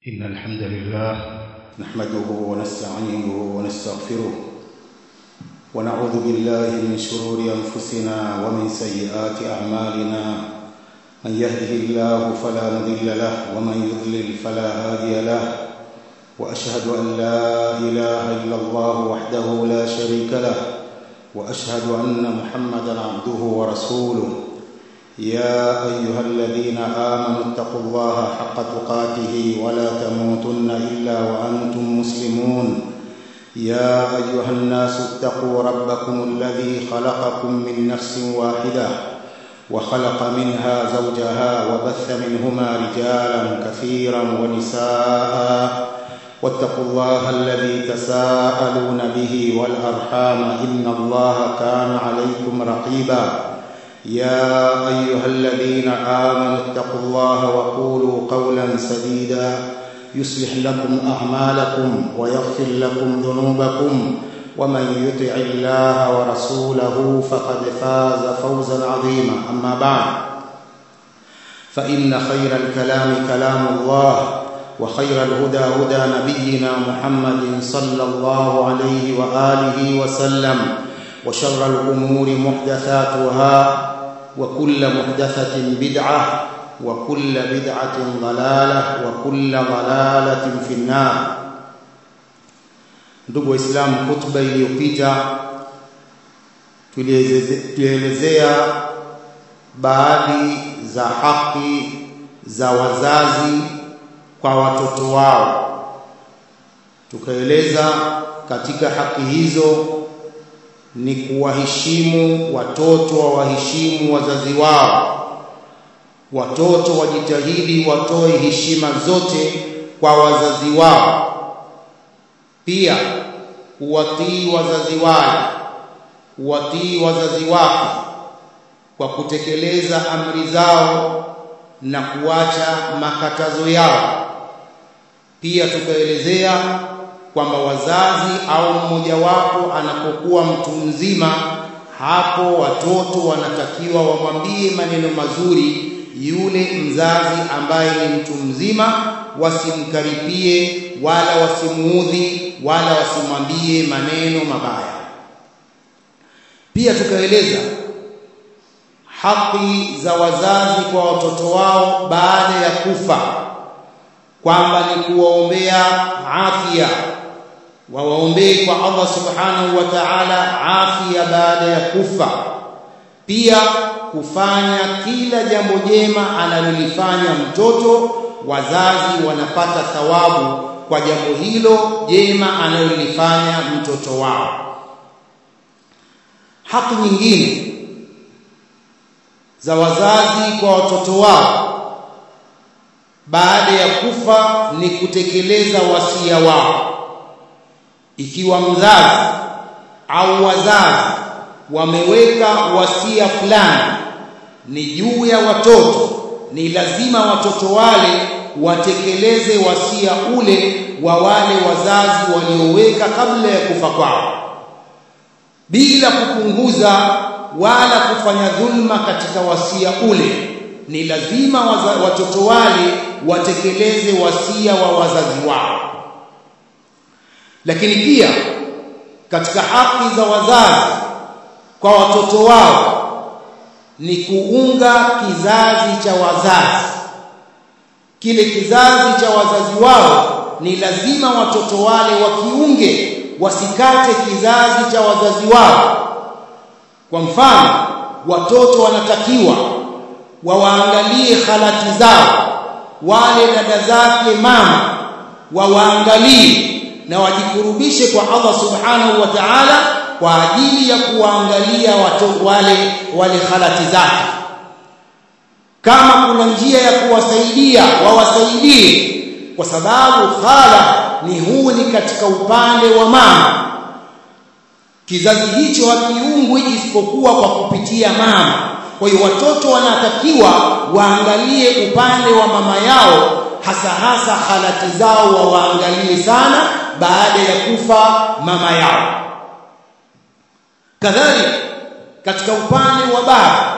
إن الحمد لله نحمده ونستعينه ونستغفره ونعوذ بالله من شرور أنفسنا ومن سيئات أعمالنا من يهده الله فلا مضل له ومن يضلل فلا هادي له وأشهد أن لا إله إلا الله وحده لا شريك له وأشهد أن محمدا عبده ورسوله يا أيها الذين آمنوا اتقوا الله حق تقاته ولا تموتن إلا وأنتم مسلمون يا أيها الناس اتقوا ربكم الذي خلقكم من نفس واحدة وخلق منها زوجها وبث منهما رجالا كثيرا ونساء واتقوا الله الذي تساءلون به والأرحام إن الله كان عليكم رقيبا يا أيها الذين آمنوا اتقوا الله وقولوا قولا سديدا يصلح لكم أعمالكم ويغفر لكم ذنوبكم ومن يطع الله ورسوله فقد فاز فوزا عظيما أما بعد فإن خير الكلام كلام الله وخير الهدى هدى نبينا محمد صلى الله عليه وآله وسلم وشر الأمور محدثاتها وكل محدثة بدعة وكل بدعة ضلالة وكل ضلالة في النار ndugu waislamu hutuba iliyopita tulielezea baadhi za haki za wazazi kwa watoto wao tukaeleza katika haki hizo ni kuwaheshimu watoto wawaheshimu wazazi wao watoto wajitahidi watoe heshima zote kwa wazazi wao pia kuwatii wazazi wale kuwatii wazazi wake kwa kutekeleza amri zao na kuacha makatazo yao pia tukaelezea kwamba wazazi au mmojawapo anapokuwa mtu mzima hapo watoto wanatakiwa wamwambie maneno mazuri yule mzazi ambaye ni mtu mzima wasimkaripie wala wasimuudhi wala wasimwambie maneno mabaya pia tukaeleza haki za wazazi kwa watoto wao baada ya kufa kwamba ni kuwaombea afya wawaombee kwa Allah subhanahu wa ta'ala afya baada ya kufa pia kufanya kila jambo jema analolifanya mtoto wazazi wanapata thawabu kwa jambo hilo jema analolifanya mtoto wao haki nyingine za wazazi kwa watoto wao baada ya kufa ni kutekeleza wasia wao ikiwa mzazi au wazazi wameweka wasia fulani ni juu ya watoto ni lazima watoto wale watekeleze wasia ule wa wale wazazi walioweka kabla ya kufa kwao bila kupunguza wala kufanya dhulma katika wasia ule ni lazima waza, watoto wale watekeleze wasia wa wazazi wao lakini pia katika haki za wazazi kwa watoto wao ni kuunga kizazi cha wazazi kile kizazi cha wazazi wao ni lazima watoto wale wakiunge wasikate kizazi cha wazazi wao kwa mfano watoto wanatakiwa wawaangalie halati zao wale dada zake mama wawaangalie na wajikurubishe kwa Allah subhanahu wa ta'ala kwa ajili ya kuwaangalia watu wale wale halati zake kama kuna njia ya kuwasaidia wawasaidie kwa sababu khala ni huu ni katika upande wa mama kizazi hicho hakiungwi isipokuwa kwa kupitia mama kwa hiyo watoto wanatakiwa waangalie upande wa mama yao hasa hasa halati zao wawaangalie sana baada ya kufa mama yao kadhalika katika upande wa baba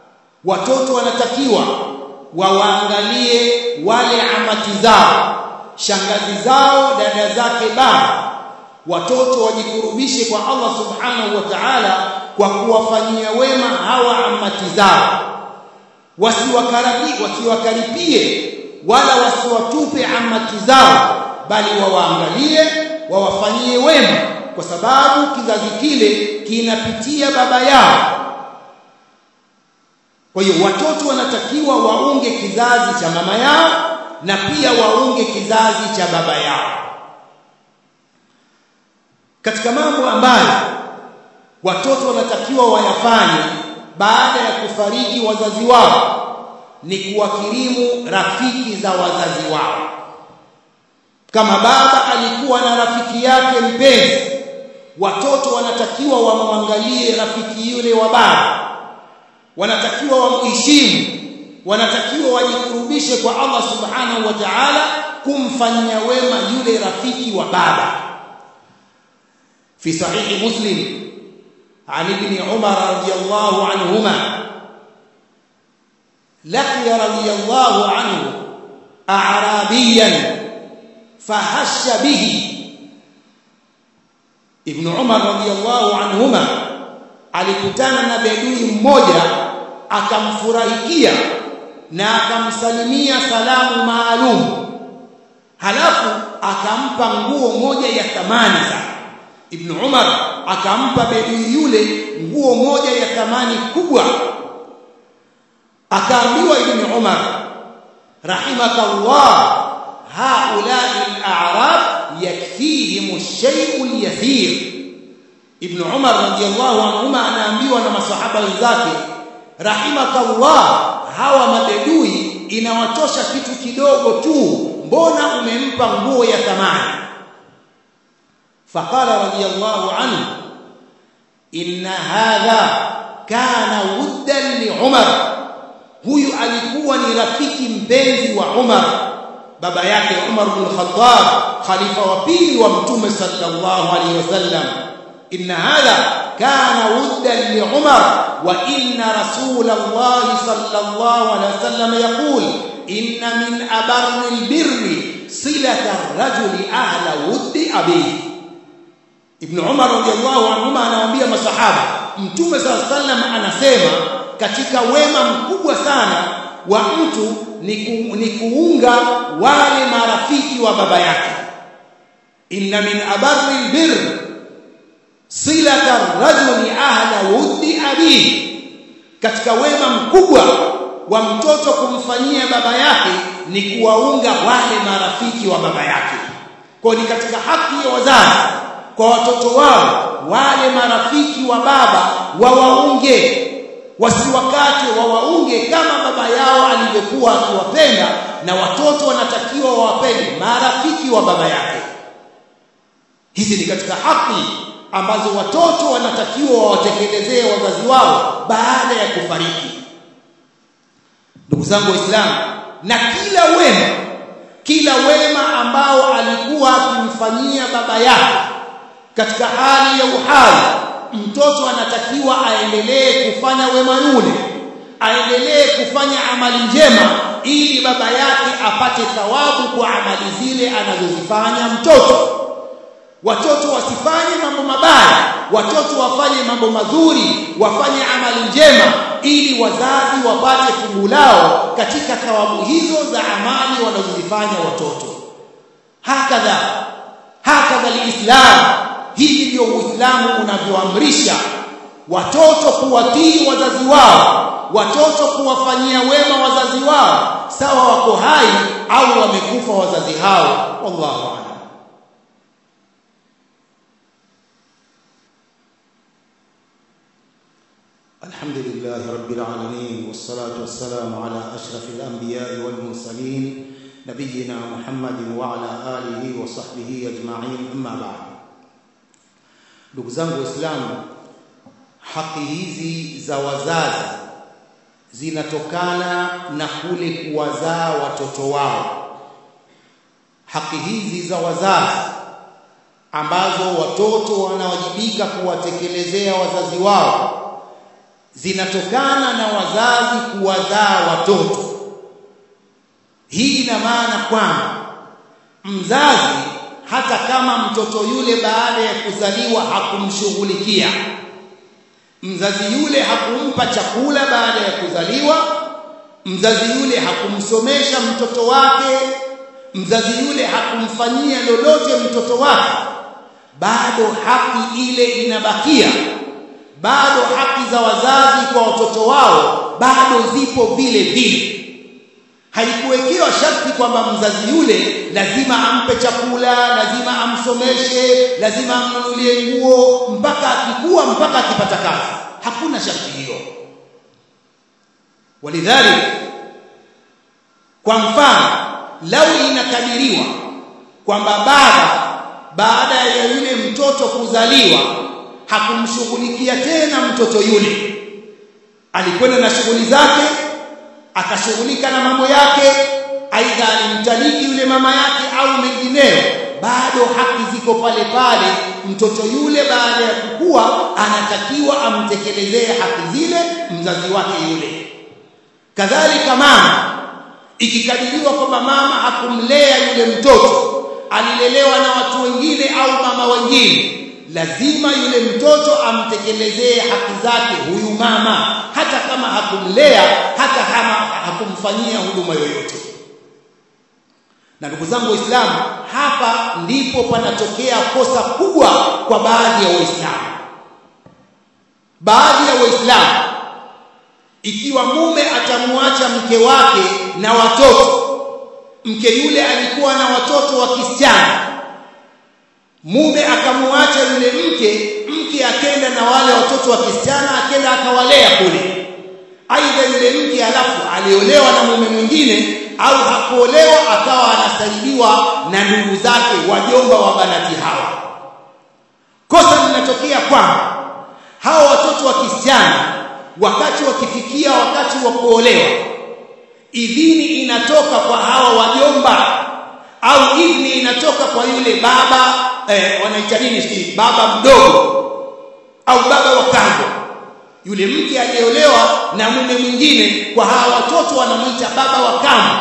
watoto wanatakiwa wawaangalie wale amati zao shangazi zao dada zake baba watoto wajikurubishe kwa Allah subhanahu wa ta'ala kwa kuwafanyia wema hawa amati zao wasiwakaribie wasiwakaripie wala wasiwatupe amati zao bali wawaangalie wawafanyie wema kwa sababu kizazi kile kinapitia baba yao kwa hiyo watoto wanatakiwa waunge kizazi cha mama yao na pia waunge kizazi cha baba yao katika mambo ambayo watoto wanatakiwa wayafanye baada ya kufariki wazazi wao ni kuwakirimu rafiki za wazazi wao kama baba alikuwa na rafiki yake mpenzi watoto wanatakiwa wamwangalie rafiki yule wa baba wanatakiwa wamheshimu wanatakiwa wajikurubishe kwa Allah subhanahu wa ta'ala kumfanyia wema yule rafiki wa baba fi sahihi muslim عن ابن عمر رضي الله عنهما لقي رضي الله عنه أعرابيا فهش به ابن عمر رضي الله عنهما alikutana na bedui mmoja akamfurahikia na akamsalimia salamu maalum halafu akampa nguo moja ya thamani sana Ibn Umar akampa bedui yule nguo moja ya thamani kubwa akaambiwa Ibn Umar rahimakallah haula'i al-a'rab yakfihim ash-shay'u al-yathir Ibn Umar radiyallahu anhuma anaambiwa na masahaba wenzake rahimakallah hawa mabedui inawatosha kitu kidogo tu mbona umempa nguo ya thamani فقال رضي الله عنه إن هذا كان ودا لعمر huyu alikuwa ni rafiki mpenzi wa Umar baba yake Umar bin Khattab khalifa wa pili wa mtume sallallahu alaihi wasallam inna hadha kana wuddan li Umar wa inna rasulullah sallallahu alaihi wasallam yaqul inna min abarri albirri silata ar-rajuli ahla wuddi abihi Ibn Umar radhiallahu anhuma anawaambia masahaba Mtume sallallahu sallam anasema katika wema mkubwa sana wa mtu ni, ku, ni kuunga wale marafiki wa baba yake inna min abarri albir silata rajuli ahla wuddi abi katika wema mkubwa wa mtoto kumfanyia baba yake ni kuwaunga wale marafiki wa baba yake kwa ni katika haki ya wazazi kwa watoto wao wale marafiki wa baba wawaunge wasiwakate wawaunge kama baba yao alivyokuwa akiwapenda na watoto wanatakiwa wawapende marafiki wa baba yake hizi ni katika haki ambazo watoto wanatakiwa wawatekelezee wazazi wao baada ya kufariki ndugu zangu waislamu na kila wema kila wema ambao alikuwa akimfanyia baba yake katika hali ya uhai mtoto anatakiwa aendelee kufanya wema yule aendelee kufanya amali njema ili baba yake apate thawabu kwa amali zile anazozifanya mtoto watoto wasifanye mambo mabaya watoto wafanye mambo mazuri wafanye amali njema ili wazazi wapate fungu lao katika thawabu hizo za amali wanazozifanya watoto hakadha hakadha alislam hivi ndio uislamu unavyoamrisha watoto kuwatii wazazi wao watoto kuwafanyia wema wazazi wao sawa wako hai au wamekufa wazazi hao wallahu a'lam الحمد لله رب العالمين والصلاة والسلام على أشرف الأنبياء والمرسلين نبينا محمد وعلى آله وصحبه أجمعين أما بعد ndugu zangu waislamu haki hizi za wazazi zinatokana na kule kuwazaa watoto wao haki hizi za wazazi ambazo watoto wanawajibika kuwatekelezea wazazi wao zinatokana na wazazi kuwazaa watoto hii ina maana kwamba mzazi hata kama mtoto yule baada ya kuzaliwa hakumshughulikia mzazi yule hakumpa chakula baada ya kuzaliwa mzazi yule hakumsomesha mtoto wake mzazi yule hakumfanyia lolote mtoto wake bado haki ile inabakia bado haki za wazazi kwa watoto wao bado zipo vile vile haikuwekewa sharti kwamba mzazi yule lazima ampe chakula lazima amsomeshe lazima amnunulie nguo mpaka akikua mpaka akipata kazi hakuna sharti hiyo walidhalik kwa mfano lau inakadiriwa kwamba baba baada ya yule mtoto kuzaliwa hakumshughulikia tena mtoto yule alikwenda na shughuli zake akashughulika na mambo yake aidha alimtaliki yule mama yake au mengineyo bado haki ziko pale pale mtoto yule baada ya kukua anatakiwa amtekelezee haki zile mzazi wake yule kadhalika mama ikikadiriwa kwamba mama hakumlea yule mtoto alilelewa na watu wengine au mama wengine lazima yule mtoto amtekelezee haki zake huyu mama hata kama hakumlea hata kama hakumfanyia huduma yoyote na ndugu zangu waislamu hapa ndipo panatokea kosa kubwa kwa baadhi ya waislamu baadhi ya waislamu ikiwa mume atamwacha mke wake na watoto mke yule alikuwa na watoto wa kisichana mume akamwacha yule mke mke akenda na wale watoto wa kisichana akenda akawalea kule aidha yule mke alafu aliolewa na mume mwingine au hakuolewa akawa anasaidiwa na ndugu zake wajomba wa banati hawa kosa linatokea kwamba hawa watoto wa kisichana wakati wakifikia wakati wa kuolewa idhini inatoka kwa hawa wajomba au idhini inatoka kwa yule baba eh, wanaita nini si baba mdogo au baba wa kambo yule mke aliyeolewa na mume mwingine kwa hawa watoto wanamuita baba wa kambo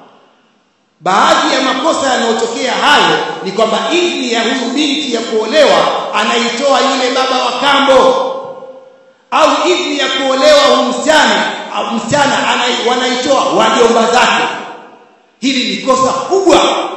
baadhi ya makosa yanayotokea hayo ni kwamba idhini ya huyu binti ya kuolewa anaitoa yule baba wa kambo au idhini ya kuolewa huyu msichana au msichana wanaitoa wajomba zake hili ni kosa kubwa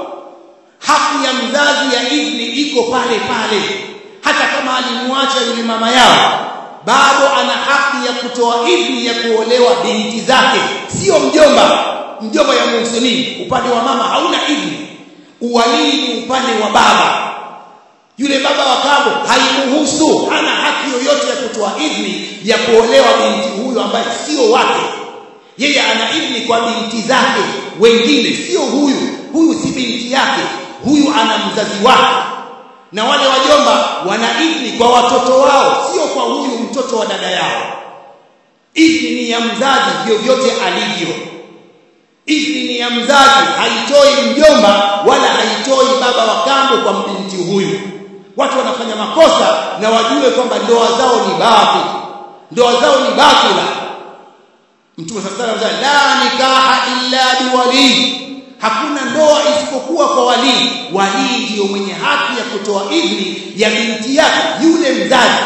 haki ya mzazi ya idhini iko pale pale hata kama alimwacha yule mama yao bado ana haki ya kutoa idhini ya kuolewa binti zake sio mjomba mjomba ya muhsinini upande wa mama hauna idhini uwalii ni upande wa baba yule baba wa kambo haimuhusu hana haki yoyote ya kutoa idhini ya kuolewa binti huyo ambaye sio wake yeye ana idhini kwa binti zake wengine sio huyu huyu si binti yake huyu ana mzazi wake na wale wajomba wana idhini kwa watoto wao sio kwa huyu mtoto wa dada yao idhini ya mzazi vyovyote alivyo idhini ya mzazi haitoi mjomba wala haitoi baba wa kambo kwa binti huyu watu wanafanya makosa na wajue kwamba ndoa zao ni batil ndoa zao ni batila mtume sallallahu alaihi wasallam la nikaha illa biwali hakuna ndoa isipokuwa kwa walii walii ndiyo mwenye haki ya kutoa idhni ya binti yake yule mzazi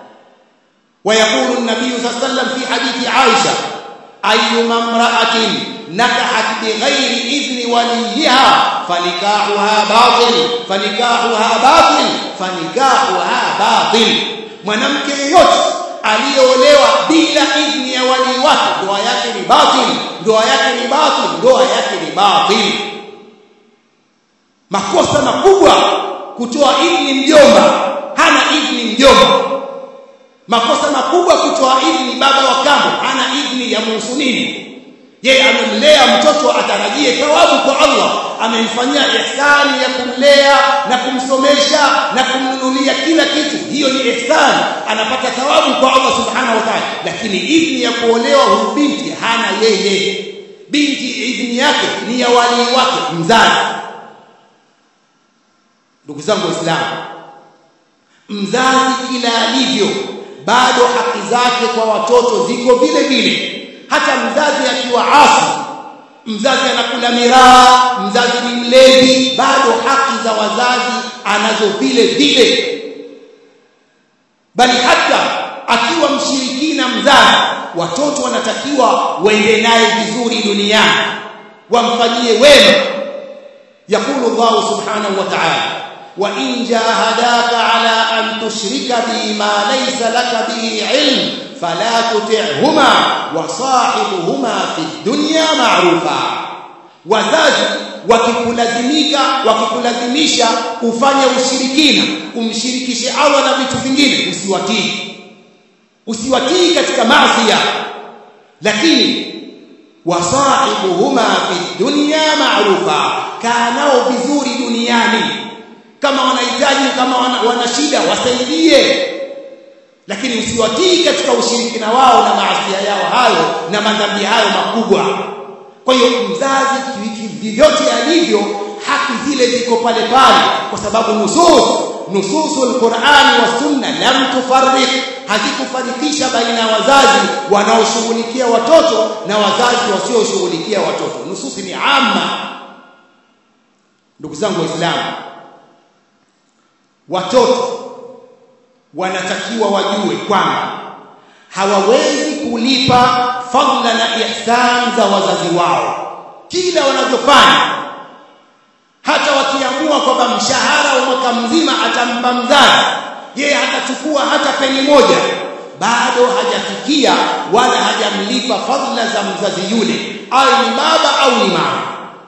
ويقول النبي صلى الله عليه وسلم في حديث عائشة أيما امرأة نكحت بغير إذن وليها فنكاحها باطل فنكاحها باطل فنكاحها باطل mwanamke yeyote aliyeolewa bila idhni ya walii wake ndoa yake ni batil ndoa yake ni batil ndoa yake ni batil makosa makubwa kutoa idhni mjomba hana idhni mjomba makosa makubwa kutoa idhni baba wa kambo hana idhni ya muhsinini yeye amemlea mtoto atarajie thawabu kwa Allah amemfanyia ihsani ya kumlea na kumsomesha na kumnunulia kila kitu hiyo ni ihsani anapata thawabu kwa Allah subhanahu wa ta'ala lakini idhni ya kuolewa huyu binti hana yeye binti idhni yake ni ya wali wake mzazi ndugu zangu waislamu mzazi kila alivyo bado haki zake kwa watoto ziko vile vile hata mzazi akiwa asi mzazi anakula miraa mzazi ni mlevi bado haki za wazazi anazo vile vile bali hata akiwa mshirikina mzazi watoto wanatakiwa waende naye vizuri duniani wamfanyie wema yakulu Allah subhanahu wa ta'ala wa in jahadaka ala an tushrika bi ma laysa laka bihi ilm fala tuti'huma wa sahibuhuma fi dunya ma'rufa wazazi wakikulazimika wakikulazimisha ufanye ushirikina umshirikishe Allah na vitu vingine usiwatii usiwatii katika maasi lakini wasahibuhuma fi dunya ma'rufa kanao vizuri duniani kama wanahitaji kama wana, wana shida wasaidie lakini usiwatii katika ushirikina wao na maasi yao hayo na madhambi hayo makubwa kwa hiyo mzazi vyovyote alivyo haki zile ziko pale pale kwa sababu nusus nususul Qur'ani wa Sunna lam tufarriq hazikufarikisha baina ya wazazi wanaoshughulikia watoto na wazazi wasioshughulikia watoto nususi ni amma ndugu zangu waislamu watoto wanatakiwa wajue kwamba hawawezi kulipa fadla na ihsan za wazazi wao kila wanavyofanya hata wakiamua kwamba mshahara wa mwaka mzima atampa mzazi yeye hatachukua hata peni moja bado hajafikia wala hajamlipa fadla za mzazi yule awe ni baba au ni mama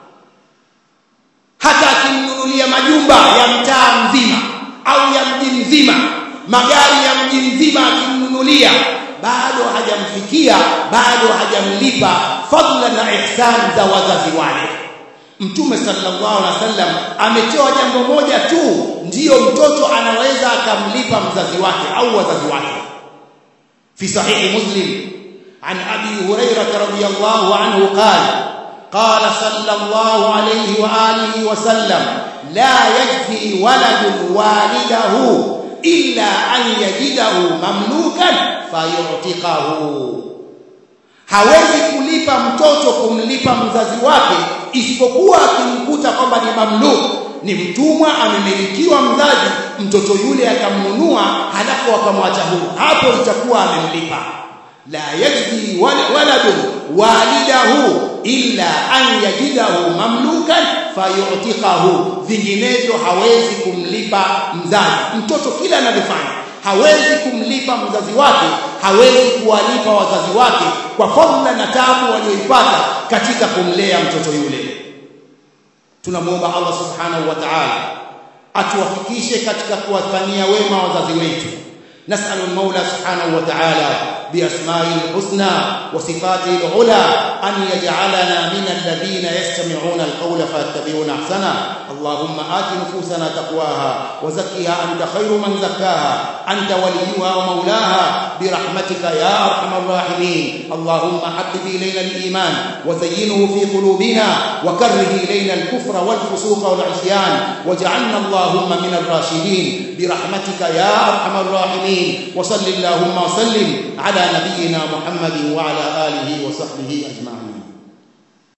hata akimnunulia majumba ya mtaa mzima au ya mji mzima magari ya mji mzima akimnunulia bado hajamfikia bado hajamlipa fadla na ihsan za wazazi wale Mtume sallallahu alaihi wasallam ametoa jambo moja tu ndiyo mtoto anaweza akamlipa mzazi wake au wazazi wake fi sahihi muslim an abi hurairah radhiyallahu anhu qala قال صلى الله عليه واله وسلم لا يجزي ولد والده الا ان يجده مملوكا فيعتقه hawezi kulipa mtoto kumlipa mzazi wake isipokuwa akimkuta kwamba ni mamluk ni mtumwa amemilikiwa mzazi mtoto yule akamnunua halafu akamwacha huru hapo itakuwa amemlipa la yajzi waladun walidahu illa an yajidahu mamlukan fayu'tiqahu vinginevyo hawezi kumlipa mzazi mtoto kila anavyofanya hawezi kumlipa mzazi wake hawezi kuwalipa wazazi wake kwa fadhila na taabu walioipata katika kumlea mtoto yule tunamuomba Allah subhanahu wa ta'ala atuwafikishe katika kuwafanyia wema wazazi wetu نسأل المولى سبحانه وتعالى بأسمائه الحسنى وصفاته العلى أن يجعلنا من الذين يستمعون القول فيتبعون أحسنه اللهم آت نفوسنا تقواها وزكها أنت خير من زكاها أنت وليها ومولاها برحمتك يا أرحم الراحمين اللهم حبب إلينا الإيمان وزينه في قلوبنا وكره إلينا الكفر والفسوق والعصيان واجعلنا اللهم من الراشدين برحمتك يا أرحم الراحمين وصل اللهم وسلم على نبينا محمد وعلى آله وصحبه أجمعين